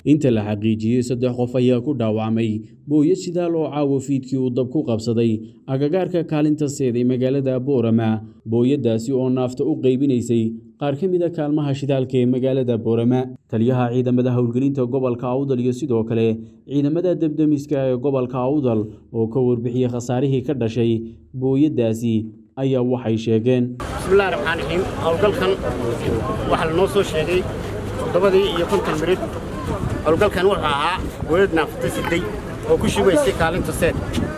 inta la xaqiijiyey saddex qof ayaa ku dhaawacmay booyad shidaal oo caawa fiidkii uu dab ku qabsaday agagaarka kaalinta seed ee magaalada boorama booyaddaasi oo naafta u qaybinaysay qaar ka mid a kaalmaha shidaalka ee magaalada boorama taliyaha ciidamada howlgelinta gobolka awdal iyo sidoo kale ciidamada debdemiska ee gobolka awdal oo ka warbixiyey khasaarihii ka dhashay booyaddaasi ayaa waxay sheegeen bismillahi raxmaan raxiim howlgalkan waxaa lanoo soo sheegay toddobadii iyo konton mirid howlgalkan wuxuu ahaa booyad naafata siday oo ku shubaysay kaalinta seed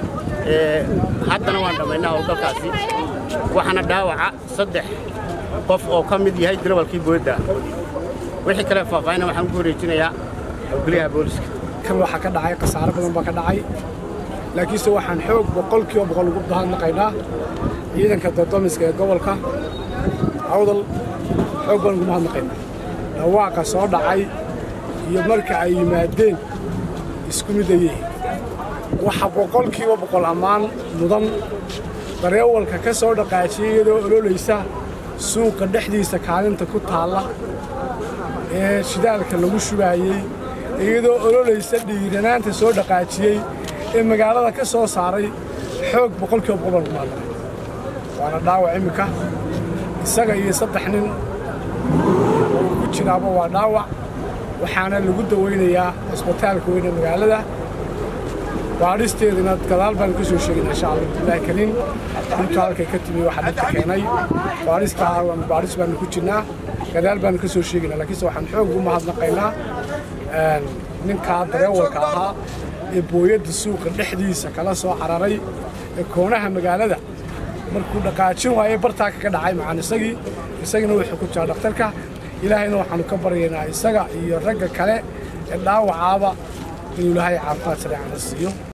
haddana waan dhammaynaa howlgalkaasi waxaana dhaawaca saddex qof oo ka mid yahay darawalkii booyadda wixii kale faahfaahina waxaan ku wareejinayaa howlgaliyaha booliska kan waxaa ka dhacay khasaaro badan baa ka dhacay laakiinse waxaan xoog boqolkiiba boqol ugu bahadnaqaynaa ciidanka doddomiska ee gobolka awdal xoog baan ugu mahadnaqaynaa dhawaaqa soo dhacay iyo marka ay yimaadeen isku midayey waxa boqolkiiba boqol ammaan mudan dareewalka ka soo dhaqaajiyey iyadoo ololaysa suuqa dhexdiisa kaalinta ku taalla ee shidaalka lagu shubaayey iyadoo ololaysa dhiiranaanta soo dhaqaajiyey ee magaalada ka soo saaray xoog boqolkiiba boqol baan ugu mahadnaqay waana dhaawac imminka isaga iyo saddex nin oo ku jiraaba waa dhaawac waxaana lagu dawaynayaa cisbitaalka weyne magaalada baadhisteedana gadaal baan ka soo sheegayna insha allah bilahi kariim dhulka halkay ka timi waxaa dhibka keenay baadhistaa baadhis baanu ku jirnaa gadaal baanu ka soo sheegaynaa laakiinse waxaan xoog ugu mahadnaqaynaa ninkaa dareewalka ahaa ee booyadda suuqa dhexdiisa kala soo cararay ee koonaha magaalada markuu dhaqaajin waaye bartaa kaga dhacay macaan isagii isagina wuxuu ku jiraa dhakhtarka ilaahayna waxaannu ka baryaynaa isaga iyo ragga kale ee dhaawacaaba inuu ilaahay caafimaad sareecana siiyo